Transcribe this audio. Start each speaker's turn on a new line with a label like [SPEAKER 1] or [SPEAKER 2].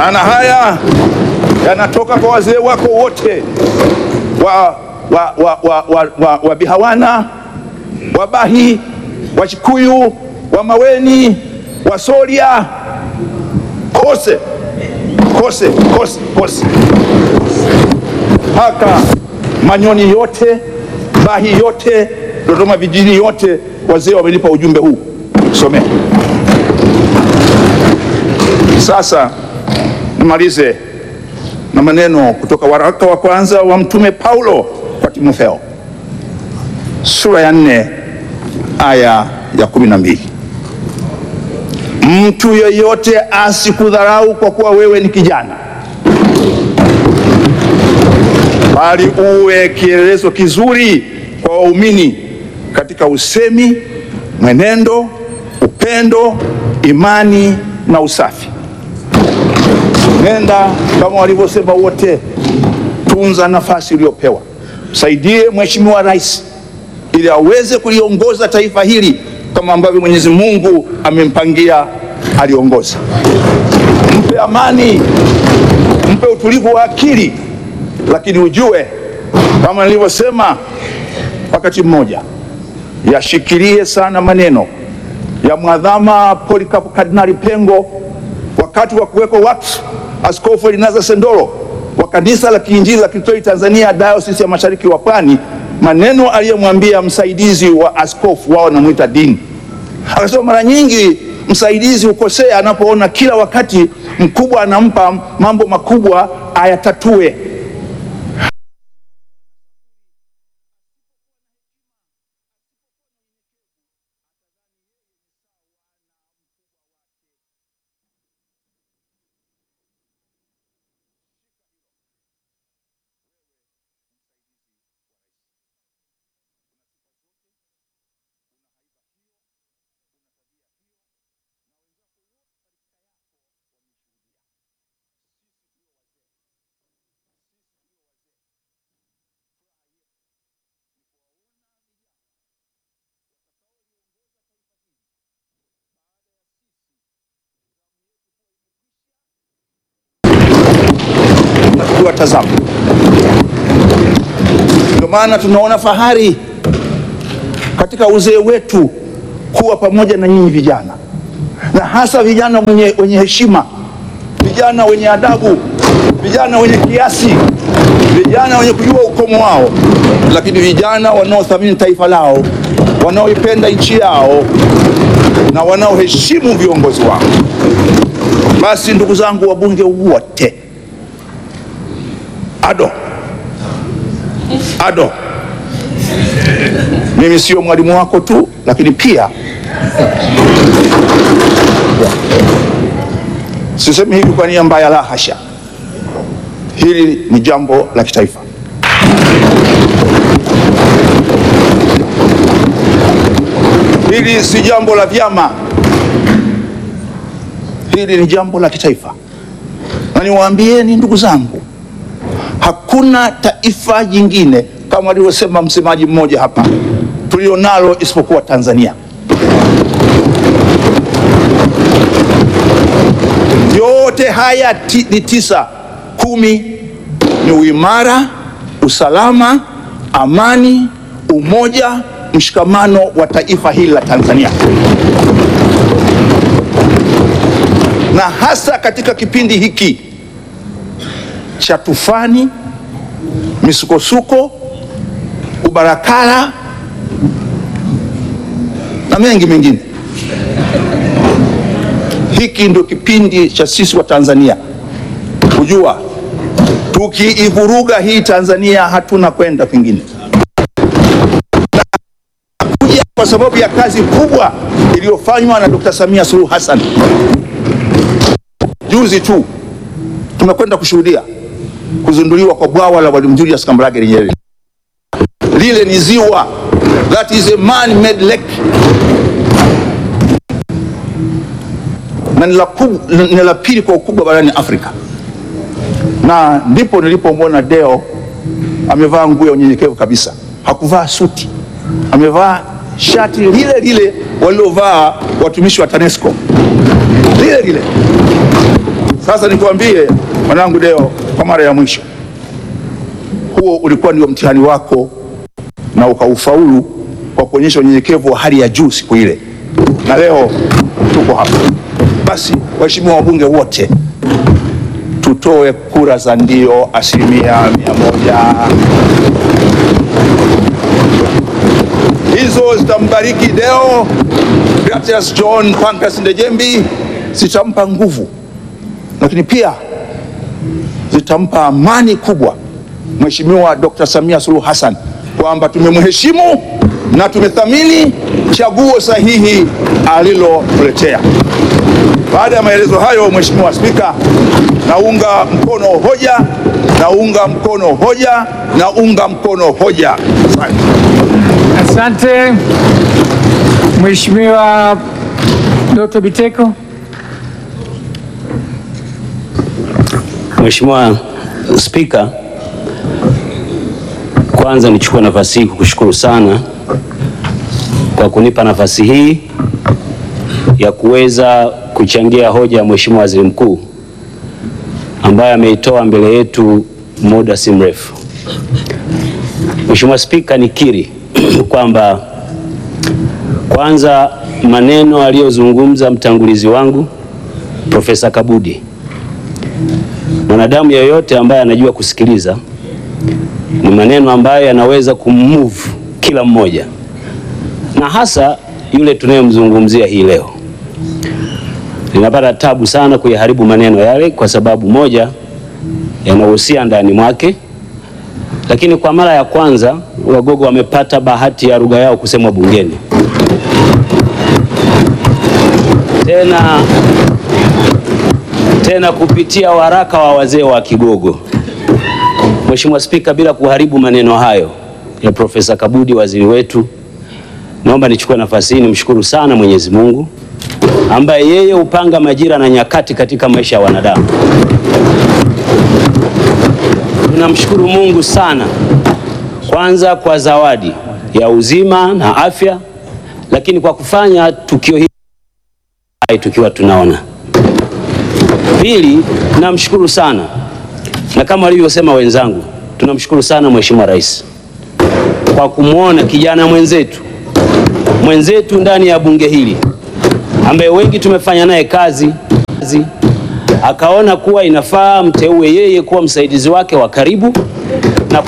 [SPEAKER 1] na haya yanatoka kwa wazee wako wote wa, wa, wa, wa, wa, wa, wa Bihawana, Wabahi, Wachikuyu, Wamaweni, Wasoria, kose kose kose kose mpaka Manyoni yote, Bahi yote, Dodoma vijijini yote, wazee wamenipa ujumbe huu, somea. Sasa nimalize na maneno kutoka waraka wa kwanza wa Mtume Paulo kwa Timotheo sura ya nne aya ya kumi na mbili mtu yeyote asikudharau kwa kuwa wewe ni kijana, bali uwe kielelezo kizuri kwa waumini katika usemi, mwenendo, upendo, imani na usafi. Nenda kama walivyosema wote, tunza nafasi uliyopewa, msaidie Mheshimiwa Rais ili aweze kuliongoza taifa hili kama ambavyo Mwenyezi Mungu amempangia aliongoze. Mpe amani, mpe utulivu wa akili, lakini ujue kama nilivyosema wakati mmoja, yashikilie sana maneno ya mwadhama Polycarp Kardinali Pengo wakati wa kuwekwa wakfu Askofu Elinaza Sendoro wa kanisa la Kiinjili la Kitoi Tanzania Dayosisi ya Mashariki wa Pwani, maneno aliyomwambia msaidizi wa askofu wao namwita Dini. Akasema mara nyingi msaidizi hukosea anapoona kila wakati mkubwa anampa mambo makubwa ayatatue. Tuwatazama. Ndio maana tunaona fahari katika uzee wetu kuwa pamoja na nyinyi vijana, na hasa vijana wenye, wenye heshima, vijana wenye adabu, vijana wenye kiasi, vijana wenye kujua ukomo wao, lakini vijana wanaothamini taifa lao, wanaoipenda nchi yao na wanaoheshimu viongozi wao. Basi ndugu zangu wabunge wote, ado ado, mimi sio mwalimu wako tu, lakini pia sisemi hivi kwa nia mbaya, la hasha. Hili ni jambo la kitaifa. Hili si jambo la vyama, hili ni jambo la kitaifa, na niwaambieni ndugu zangu, hakuna taifa jingine kama alivyosema msemaji mmoja hapa tulionalo isipokuwa Tanzania. Yote haya ti, ni tisa kumi ni uimara, usalama, amani, umoja, mshikamano wa taifa hili la Tanzania, na hasa katika kipindi hiki cha tufani, misukosuko, ubarakara na mengi mengine. Hiki ndio kipindi cha sisi wa Tanzania kujua tukiivuruga hii Tanzania hatuna kwenda kwingine, kuja kwa sababu ya kazi kubwa iliyofanywa na Dr. Samia Suluhu Hassan. Juzi tu tumekwenda kushuhudia kuzinduliwa kwa bwawa la Mwalimu Julius Kambarage Nyerere. Lile ni ziwa, that is a man made lake, na ni la kub- ni la pili kwa ukubwa barani Afrika, na ndipo nilipomwona Deo amevaa nguo ya unyenyekevu kabisa, hakuvaa suti, amevaa shati lile lile walilovaa watumishi wa TANESCO lile lile Sasa nikwambie mwanangu Deo, kwa mara ya mwisho, huo ulikuwa ndio mtihani wako na ukaufaulu kwa kuonyesha unyenyekevu wa hali ya juu siku ile, na leo tuko hapa. Basi waheshimiwa wabunge wote, tutoe kura za ndio asilimia mia moja. Hizo zitambariki Deo Gratias John Pancras Ndejembi, zitampa nguvu, lakini pia zitampa amani kubwa Mheshimiwa Dr. Samia Suluhu Hassan kwamba tumemheshimu na tumethamini chaguo sahihi alilotuletea. Baada ya maelezo hayo, Mheshimiwa Spika, naunga mkono hoja, naunga mkono hoja, naunga mkono hoja. Asante.
[SPEAKER 2] Asante Mheshimiwa Dr. Biteko.
[SPEAKER 3] Mheshimiwa Spika, kwanza nichukue nafasi hii kukushukuru sana kwa kunipa nafasi hii ya kuweza kuchangia hoja ya Mheshimiwa Waziri Mkuu ambaye ameitoa mbele yetu muda si mrefu. Mheshimiwa Spika, nikiri kwamba kwanza maneno aliyozungumza mtangulizi wangu Profesa Kabudi mwanadamu yeyote ambaye anajua kusikiliza ni maneno ambayo yanaweza kummove kila mmoja, na hasa yule tunayemzungumzia hii leo. Ninapata tabu sana kuyaharibu maneno yale, kwa sababu moja, yanahusia ndani mwake, lakini kwa mara ya kwanza Wagogo wamepata bahati ya lugha yao kusemwa bungeni tena tena kupitia waraka wa wazee wa Kigogo. Mheshimiwa Spika, bila kuharibu maneno hayo ya Profesa Kabudi waziri wetu, naomba nichukue nafasi hii nimshukuru sana Mwenyezi Mungu ambaye yeye hupanga majira na nyakati katika maisha ya wanadamu. Tunamshukuru Mungu sana, kwanza kwa zawadi ya uzima na afya, lakini kwa kufanya tukio hili tukiwa tunaona Pili, namshukuru sana na kama walivyosema wenzangu, tunamshukuru sana Mheshimiwa Rais kwa kumwona kijana mwenzetu mwenzetu ndani ya bunge hili ambaye wengi tumefanya naye kazi, kazi akaona kuwa inafaa mteue yeye kuwa msaidizi wake wa karibu na